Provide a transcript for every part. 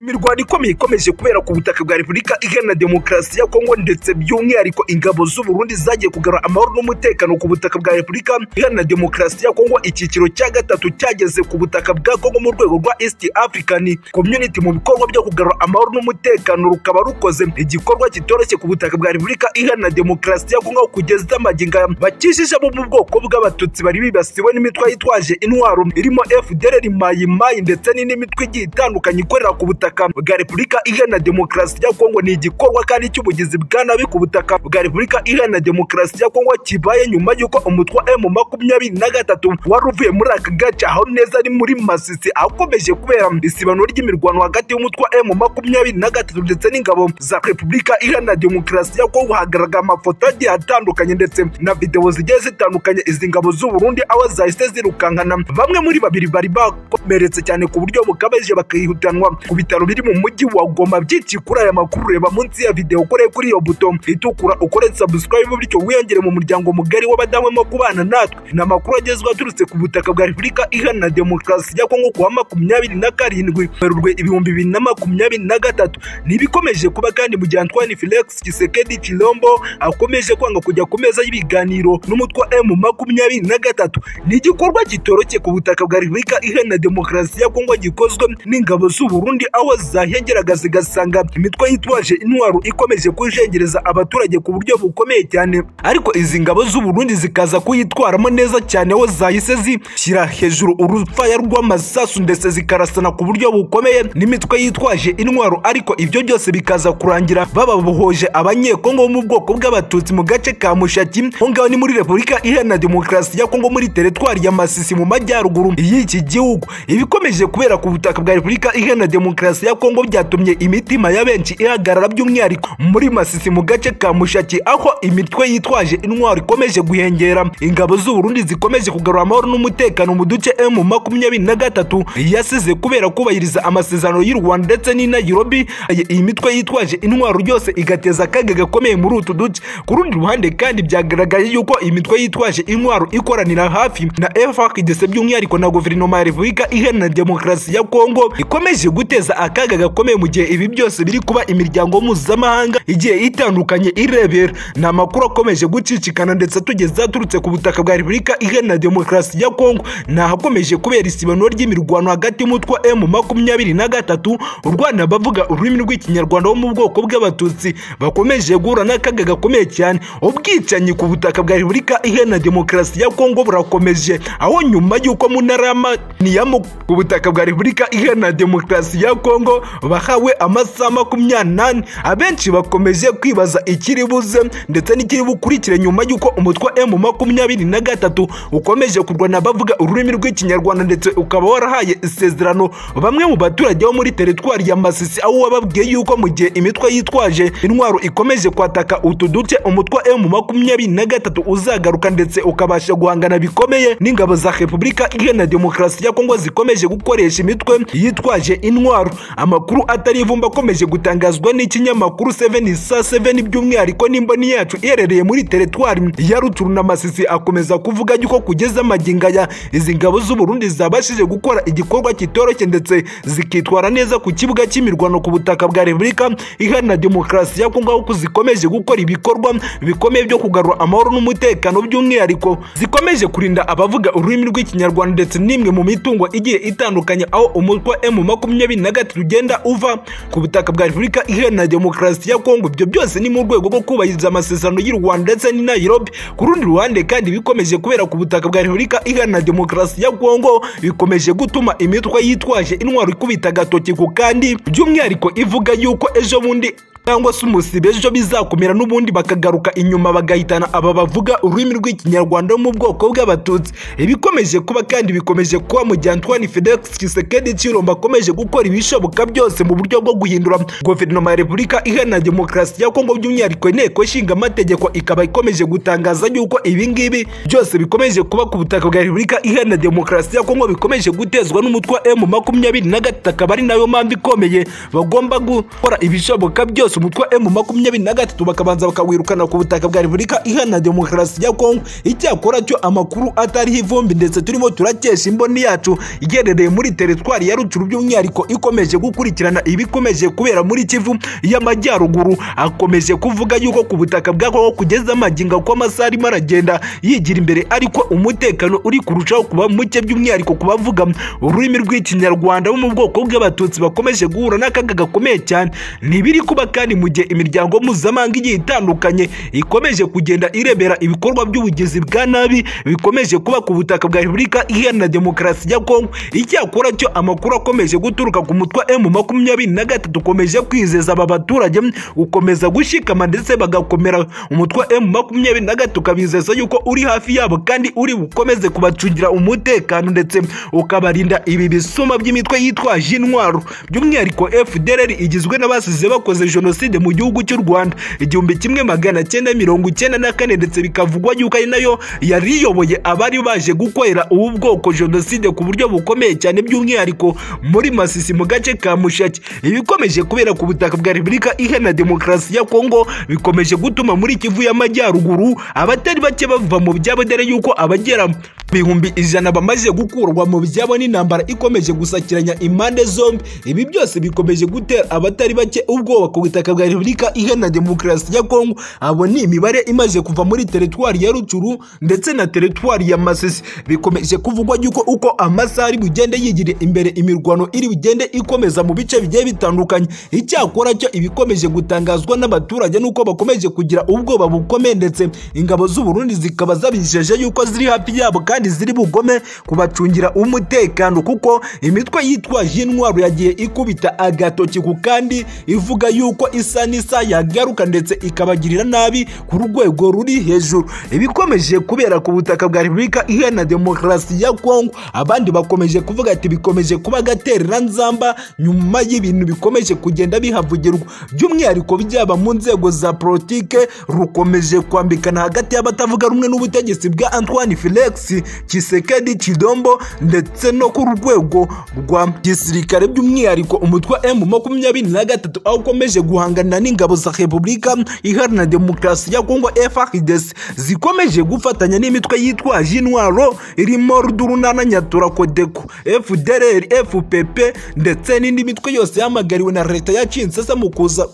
imirwano ikomeye ikomeje kubera ku butaka bwa repubulika iharanira demokarasi ya kongo ndetse by'umwihariko ingabo z'uburundi zagiye kugarura amahoro n'umutekano ku butaka bwa repubulika iharanira demokarasi ya kongo icyiciro cya gatatu cyageze ku butaka bwa kongo mu rwego rwa east african community mu bikorwa byo kugarura amahoro n'umutekano rukaba rukoze igikorwa kitoroshye ku butaka bwa repubulika iharanira demokarasi ya kongo kugeza amaginga bakishije bo mu bwoko bw'abatutsi bari bibasiwe n'imitwe yitwaje intwaro irimo fdr mayimayi ndetse n'indi mitwe igiye itandukanye ikorera ku butaka butaka bwa repubulika iharanira demokarasi ya kongo ni igikorwa kandi cy'ubugizi bwa nabi ku butaka bwa repubulika iharanira demokarasi ya kongo kibaye nyuma y'uko umutwe wa emu makumyabiri na gatatu wari uvuye muri aka gace aho neza ari muri masisi akomeje kubera isibanuro ry'imirwano hagati y'umutwe wa emu makumyabiri na gatatu ndetse n'ingabo za repubulika iharanira demokarasi ya kongo hagaragara amafoto agiye atandukanye ndetse na videwo zigiye zitandukanye izi ngabo z'uburundi aho zahise zirukankana bamwe muri babiri bari bakomeretse cyane ku buryo bukabije bakihutanwa ku bitaro ibitaro biri mu mujyi wa goma byinshi kuri aya makuru reba munsi ya videwo ukoreye kuri iyo buto itukura ukore subscribe bityo wiyongere mu muryango mugari w'abadamu bo kubana natwe ni amakuru agezweho aturutse ku butaka bwa repubulika iharanira demokarasi ya kongo kuwa makumyabiri na karindwi werurwe ibihumbi bibiri na makumyabiri na gatatu ntibikomeje kuba kandi mu gihe antoine felix kisekedi kilombo akomeje kwanga kujya ku meza y'ibiganiro n'umutwe wa emu makumyabiri na gatatu ni igikorwa kitoroshye ku butaka bwa repubulika iharanira demokarasi ya kongo gikozwe n'ingabo z'uburundi aho aho zahengeraga zigasanga imitwe yitwaje intwaro ikomeje kujengereza abaturage ku buryo bukomeye cyane ariko izi ngabo z'uburundi zikaza kuyitwaramo neza cyane aho zahise zishyira hejuru urufaya rw'amasasu ndetse zikarasana ku buryo bukomeye n'imitwe yitwaje intwaro ariko ibyo byose bikaza kurangira bababohoje abanyekongo bo mu bwoko bw'abatutsi mu gace ka mushaki aho ngaho ni muri repubulika iharanira demokarasi ya kongo muri teretwari ya masisi mu majyaruguru y'iki gihugu ibikomeje kubera ku butaka bwa repubulika iharanira demokarasi demokarasi ya kongo byatumye imitima ya benshi ihagarara by'umwihariko muri masisi mu gace ka mushaki aho imitwe yitwaje intwaro ikomeje guhengera ingabo z'uburundi zikomeje kugarura amahoro n'umutekano mu duce emu makumyabiri na gatatu yasize kubera kubahiriza amasezerano y'u rwanda ndetse n'i nairobi iyi mitwe yitwaje intwaro ryose igateza akaga gakomeye muri utu duce ku rundi ruhande kandi byagaragaye yuko iyi mitwe yitwaje intwaro ikoranira hafi na frdc by'umwihariko na guverinoma ya repubulika iharanira demokarasi ya kongo ikomeje guteza akaga gakomeye mu gihe ibi byose biri kuba imiryango mpuzamahanga igiye itandukanye irebera ni amakuru akomeje gucicikana ndetse tugeze aturutse ku butaka bwa repubulika iharanira demokarasi ya kongo ni ahakomeje kubera isibanuro ry'imirwano hagati y'umutwe wa emu makumyabiri na gatatu u rwanda bavuga ururimi rw'ikinyarwanda bo mu bwoko bw'abatutsi bakomeje guhura n'akaga gakomeye cyane ubwicanyi ku butaka bwa repubulika iharanira demokarasi ya kongo burakomeje aho nyuma y'uko mu ntara y'amaniyamo ku butaka bwa repubulika iharanira demokarasi ya kongo kongo bahawe amasaha makumyabiri abenshi bakomeje kwibaza ikiri buze ndetse n'ikiri bukurikire nyuma y'uko umutwe emu makumyabiri na gatatu ukomeje kurwana bavuga ururimi rw'ikinyarwanda ndetse ukaba warahaye isezerano bamwe mu baturage bo muri teritwari ya masisi aho wababwiye yuko mu gihe imitwe yitwaje intwaro ikomeje kwataka utu duce umutwe emu makumyabiri na gatatu uzagaruka ndetse ukabasha guhangana bikomeye n'ingabo za repubulika iharanira demokarasi ya kongo zikomeje gukoresha imitwe yitwaje intwaro amakuru atari ivumba akomeje gutangazwa n'ikinyamakuru 7 saa 7 by'umwihariko n'imboni yacu iherereye muri teretwari ya ruturu na masisi akomeza kuvuga yuko kugeza amaginga ya izi ngabo z'uburundi zabashije gukora igikorwa kitoroshye ndetse zikitwara neza ku kibuga cy'imirwano ku butaka bwa repubulika iharanira demokarasi ya kongo aho zikomeje gukora ibikorwa bikomeye byo kugarura amahoro n'umutekano by'umwihariko zikomeje kurinda abavuga ururimi rw'ikinyarwanda ndetse n'imwe mu mitungo igiye itandukanye aho umutwe emu makumyabiri na gatatu ugenda uva ku butaka bwa repubulika iharanira demokarasi ya kongo ibyo byose ni mu rwego rwo kubahiriza amasezerano y'u rwanda ndetse n'i nairobi ku rundi ruhande kandi bikomeje kubera ku butaka bwa repubulika iharanira demokarasi ya kongo bikomeje gutuma imitwe yitwaje intwaro ikubita agatoki ku kandi by'umwihariko ivuga yuko ejo bundi cyangwa se umusibe ejo bizakomera n'ubundi bakagaruka inyuma bagahitana aba bavuga ururimi rw'ikinyarwanda mu bwoko bw'abatutsi ibikomeje kuba kandi bikomeje kuba mu gihe antoine felix kisekedi kiromba akomeje gukora ibishoboka byose mu buryo bwo guhindura guverinoma ya repubulika iharanira demokarasi ya kongo by'umwihariko inteko ishinga amategeko ikaba ikomeje gutangaza yuko ibi ngibi byose bikomeje kuba ku butaka bwa repubulika iharanira demokarasi ya kongo bikomeje gutezwa n'umutwe wa emu makumyabiri na gatatu akaba ari nayo mpamvu ikomeye bagomba gukora ibishoboka byose bose umutwe wa emu makumyabiri na gatatu bakabanza bakawirukana ku butaka bwa repubulika iharanira demokarasi ya kongo icyakora cyo amakuru atariho ivumbi ndetse turimo turakesha imboni yacu iherereye muri teritwari ya rucuru by'umwihariko ikomeje gukurikirana ibikomeje kubera muri kivu y'amajyaruguru akomeje kuvuga yuko ku butaka bwa kongo kugeza amaginga ko amasaha arimo aragenda yigira imbere ariko umutekano uri kurushaho kuba muke by'umwihariko ku bavuga ururimi rw'ikinyarwanda bo mu bwoko bw'abatutsi bakomeje guhura n'akaga gakomeye cyane ntibiri kuba kandi mu gihe imiryango mpuzamahanga igiye itandukanye ikomeje kugenda irebera ibikorwa by'ubugizi bwa nabi bikomeje kuba ku butaka bwa repubulika iharanira demokarasi ya kongo icyakora cyo amakuru akomeje guturuka ku mutwe wa emu makumyabiri na gatatu ukomeje kwizeza aba baturage ukomeza gushikama ndetse bagakomera umutwe wa emu makumyabiri na gatatu ukabizeza yuko uri hafi yabo kandi uri bukomeze kubacungira umutekano ndetse ukabarinda ibi bisuma by'imitwe yitwaje intwaro by'umwihariko fdr igizwe n'abasize bakoze jenoside mu gihugu cy'u rwanda igihumbi kimwe magana cyenda mirongo icyenda na kane ndetse bikavugwa yuko ari nayo yari iyoboye abari baje gukorera ubu bwoko jenoside ku buryo bukomeye cyane by'umwihariko muri masisi mu gace ka mushaki ibikomeje kubera ku butaka bwa repubulika iharanira demokarasi ya kongo bikomeje gutuma muri kivu y'amajyaruguru abatari bake bava mu byabo dore yuko abagera ibihumbi ijana bamaze gukurwa mu byabo n'intambara ikomeje gusakiranya impande zombi ibi byose bikomeje gutera abatari bake ubwoba ku butaka bwa repubulika iharanira demokarasi ya kongo abo ni imibare imaze kuva muri teritwari ya rucuru ndetse na teritwari ya masisi bikomeje kuvugwa yuko uko amasaha ari bugende yigira imbere imirwano iri bugende ikomeza mu bice bigiye bitandukanye icyakora cyo ibikomeje gutangazwa n'abaturage nuko bakomeje kugira ubwoba bukomeye ndetse ingabo z'uburundi zikaba zabijeje yuko ziri hafi yabo kandi ziri bugome kubacungira umutekano kuko imitwe yitwaje intwaro yagiye ikubita agatoki ku kandi ivuga yuko isa n'isa yagaruka ndetse ikabagirira nabi ku rwego ruri hejuru ibikomeje kubera ku butaka bwa repubulika iharanira demokarasi ya kongo abandi bakomeje kuvuga ati bikomeje kuba agaterera nzamba nyuma y'ibintu bikomeje kugenda bihavugirwa by'umwihariko byaba mu nzego za politike rukomeje kwambikana hagati y'abatavuga rumwe n'ubutegetsi bwa antoine felix kisekedi kidombo ndetse no ku rwego rwa gisirikare by'umwihariko umutwe emu makumyabiri na gatatu aho ukomeje guhangana n'ingabo za repubulika iharanira demokarasi ya kongo frdc zikomeje gufatanya n'imitwe yitwaje intwaro irimo rudurunana nyatura kodeko fdrr fpp ndetse n'indi mitwe yose yahamagariwe na leta yaciye insesa mu kuza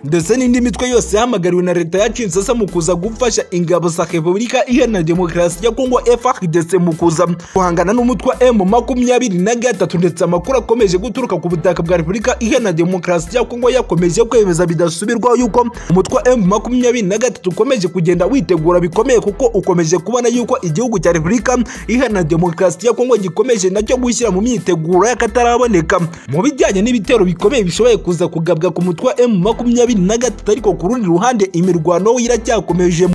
ndetse n'indi mitwe yose yahamagariwe na leta yaciye insasa mu kuza gufasha ingabo za repubulika iharanira demokarasi ya kongo frdc mu kuza guhangana n'umutwe wa emu makumyabiri na gatatu ndetse amakuru akomeje guturuka ku butaka bwa repubulika iharanira demokarasi ya kongo yakomeje kwemeza bidasubirwaho yuko umutwe wa emu makumyabiri na gatatu ukomeje kugenda witegura bikomeye kuko ukomeje kubona yuko igihugu cya repubulika iharanira demokarasi ya kongo gikomeje nacyo gushyira mu myiteguro y'akataraboneka mu bijyanye n'ibitero bikomeye bishoboye kuza kugabwa ku mutwe wa emu makumyabiri na gatatu ariko ku rundi ruhande imirwano iracyakomeje